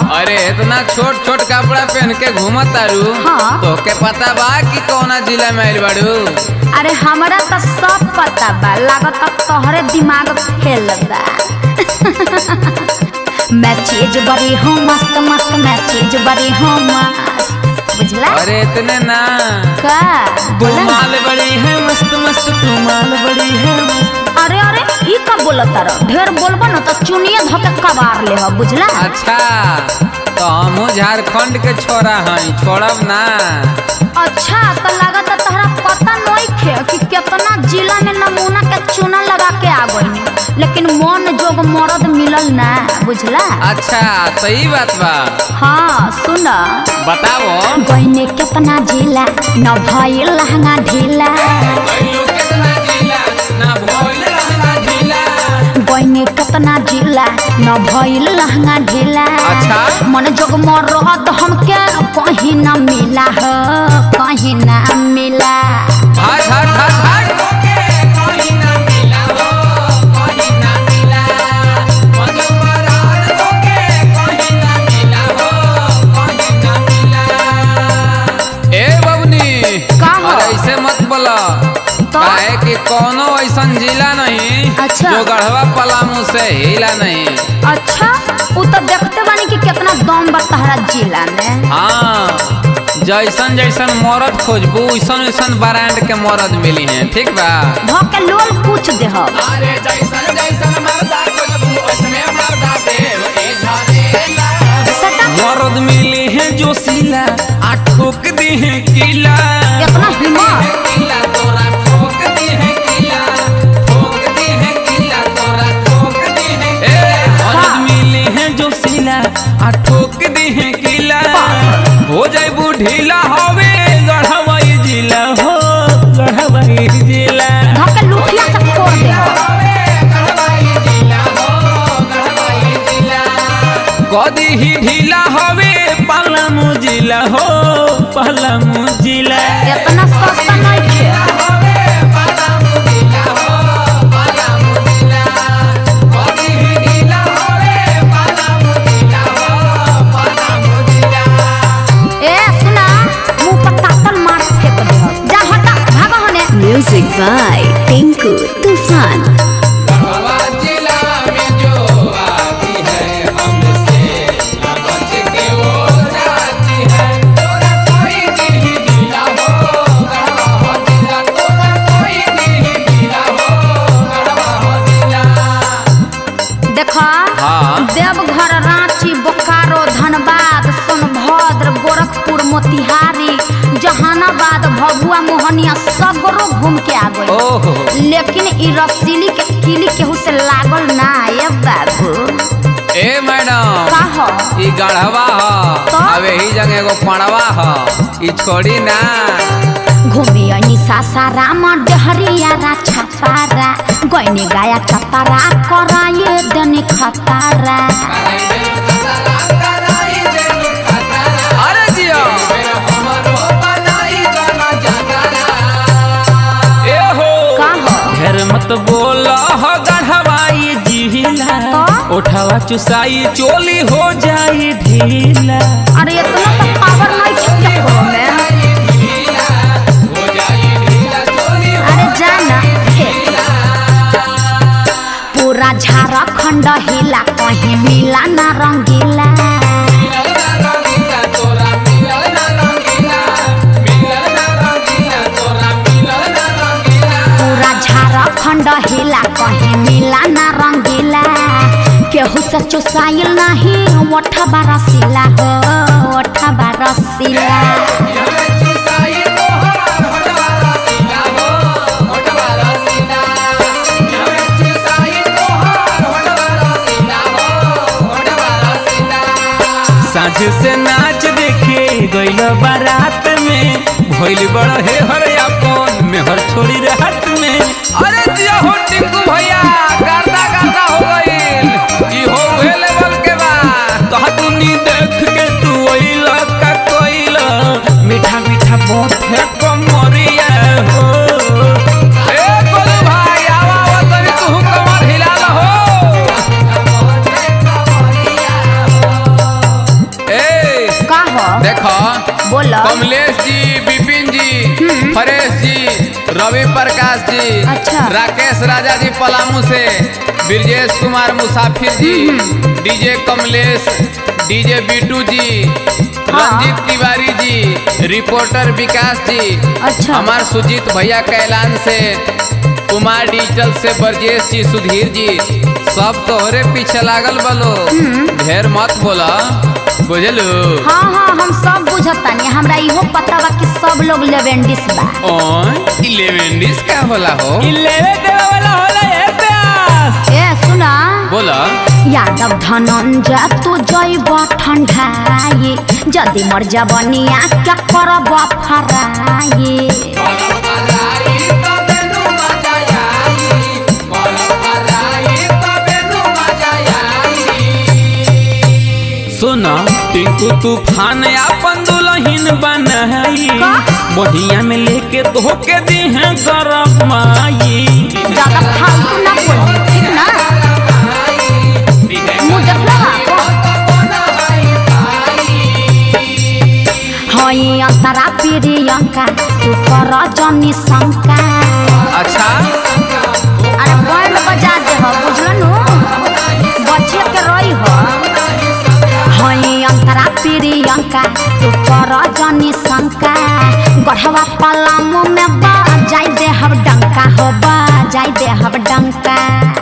अरे इतना छोट छोट कपड़ा पहन के घूमत तारू हाँ। तोके पता बा कि कौना जिला में आइल बाड़ू अरे हमरा तो सब पता बा लागत तोहरे दिमाग फेल बा मैं चीज बड़ी हूँ मस्त मस्त मैं चीज बड़ी हूँ मस्त बुझला अरे इतने ना का तू बोला ना। माल बड़ी है मस्त मस्त तू माल बड़ी है मस्त अरे अरे ई का बोलत तारा ढेर बोलबो न तो चुनिए धके कबार ले हो बुझला अच्छा तो हमहू झारखंड के छोरा हई छोड़ब ना अच्छा तो लागत तहरा पता नहीं खे कि कितना जिला में नमूना के चूना लगा के आ गई लेकिन मन जोग मरद मिलल ना बुझला अच्छा सही बात बा हाँ सुन बताओ गईने कितना जिला न भइल लहंगा ढीला गईने कितना जिला न भइल लहंगा ढीला अच्छा। मन जोग मरद हमके कहीं न मिला हो कहीं न मिला हट हट हट हट ए बबनी का हो? और ऐसे मत बोला तो? काहे कि कोनो ऐसन जिला नहीं अच्छा। जो गढ़वा पलामू से हिला नहीं अच्छा उ तो देखते बानी कि कितना दम बा तहरा जिला में हाँ जैसन जैसन मरद खोजबू वैसन वैसन ब्रांड के मरद मिली हैं ठीक बा भके लोल पूछ देहब अरे जैसन जैसन मर्दा खोजबू ओसने मर्दा देव ए झरेला सटा मर्द मिले हैं जो सिला आ ठोक दे हैं किला इतना हिम्मत किला तोरा ठोक दे हैं किला ठोक दे हैं किला तोरा ठोक दे हैं ए मर्द मिले हैं जो सिला आ ठोक दे हैं किला हो जाए ढीला हवे गढ़वाई जिला हो गढ़वाई जिला भके लुठिया से फोड़ देहब कदी ही ढीला हवे पलामू जिला हो पलामू जिला इतना सस्ता नहीं खे ए सुना मुंह पर तातल मार फेंक देहब जा हटा भागा होने Music by Tinku Tufan. जिला में जो आती है हमसे बच के वो जाती है तोरा कोई नहीं ढीला हो गढ़वा हो जिला तोरा कोई नहीं ढीला हो गढ़वा हो जिला देखा हाँ। देवघर रांची बोकारो धनबाद सोनभद्र गोरखपुर मोतिहारी जहानाबाद भभुआ मोहनिया सगरो घूम के आ गई ओहो लेकिन ई रसीली के किली केहू से लागल ना ये बाबू ए मैडम का हो ई गढ़वा ह तो? अब यही जगह एगो पड़वा ह ई छोड़ी ना घूमी अनी सासाराम डहरिया रा छपारा गईनी गाया चपारा कराए दनी खतारा अरे जियो ए हो का हो ढेर मत बोल हो गढ़वाई जिला तो? उठावा चुसाई चोली हो जाई ढीला अरे इतना तो पावर नहीं छुटे करो में अरे जाना पूरा झारखंड हिला कहीं मिला ना रंगीला पूरा झारखंड हिला कहीं मिला ना रंगीला केहू से चुसाइल नहीं ओठा बारसीला हो ओठा बारसीला साँझ से नाच देखे गइल बारात में भइल बड़ हे हर अपन में हर छोड़ी रात में अरे जिया हो टिंकू भैया गर्दा गर्दा हो गइल ई हो उहे लेवल के बा कहा तूनी देख के तू ओइल का कोइल मीठा मीठा बहुत है कमरिया हो ए गोलू भाई आवा आवा तनी तू कमर हिला हो बोलो कमलेश जी विपिन जी हरेश जी रवि प्रकाश जी अच्छा। राकेश राजा जी पलामू से ब्रजेश कुमार मुसाफिर जी डीजे कमलेश डीजे बिटू जी हाँ। रंजीत तिवारी जी रिपोर्टर विकास जी अच्छा। हमार सुजीत भैया कैलान से कुमार डिजिटल से ब्रजेश जी सुधीर जी सब तोहरे पीछे लागल बलो ढेर मत बोला बुझलू हाँ हाँ हम सब बुझतानी हमरा इहो पता बा कि सब लोग लेवेंडिस बा ओन इलेवन डिस का होला हो इलेवे देवे वाला होला ए प्यास ए सुना बोला यादव धनंजय तू जैब ठंडाई जदि मर जबनिया क्या करब फराई सुना टिंकू तूफान अपन दुल्हन बनाई का? बहिया में लेके धोके दी है गरम माई ज्यादा फालतू ना बोल ठीक ना मुंह देखला हई अंतरा प्रियंका तू कर जनी शंका अच्छा अरे बैंड बजा दे हो बुझलनु बच्चे के रही हो हई अंतरा प्रियंका तू कर जनी शंका गढ़वा पलामू में बजाई दे हम डंका हो बजाई दे हम डंका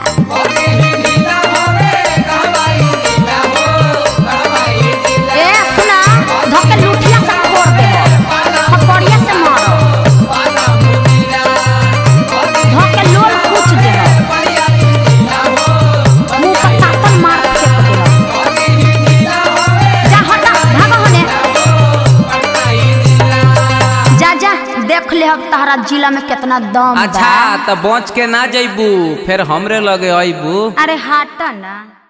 ए सुना धोके लुठिया से फोड़ दे थप्पड़िया से मारो धोके लोल पूछ दे मुंह पर तापन मार फेंक दे जा हटा भागो होने जा जा देख ले अब तहरा जिला में कितना दम अच्छा बा तो बच के ना जइबू फिर हमरे लगे अइबू अरे हटा ना